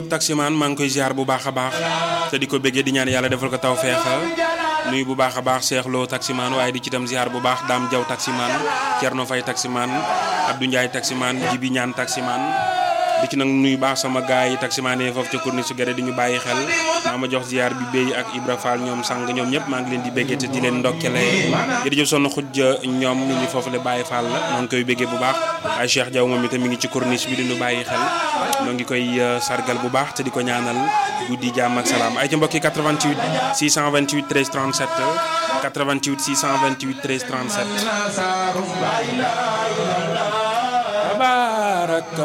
Diop taximaan maa ngi koy ziar bu baax a baax te di ko bëggee di ñaan yàlla defal ko taw feexa nuyu bu baax a baax Cheikh Lo taximaan waaye di ci tam ziar bu baax Dame Diaw taximaan Thierno Faye taximaan Abdou Ndiaye taximaan Jibi Ñaan taximaan di ci nag nuyu baax sama gaay yi taximaan yi foofu ca corniche su gere di ñu bàyyi xel maa ma jox ziar bi béy ak Ibra Fall ñoom sang ñoom ñëpp maa ngi leen di béggee te di leen ndokkele jërëjëf sonn xujja ñoom ñu ngi foofu le bàyyi Fall la maa ngi koy béggee bu baax ay Cheikh Diaw moom itam mi ngi ci corniche bi di ñu bàyyi xel ñoo ngi koy sargal bu baax te di ko ñaanal guddi jàmm ak salaam ay ca mbokki 88 628 13 37 88 628 13 37 baraka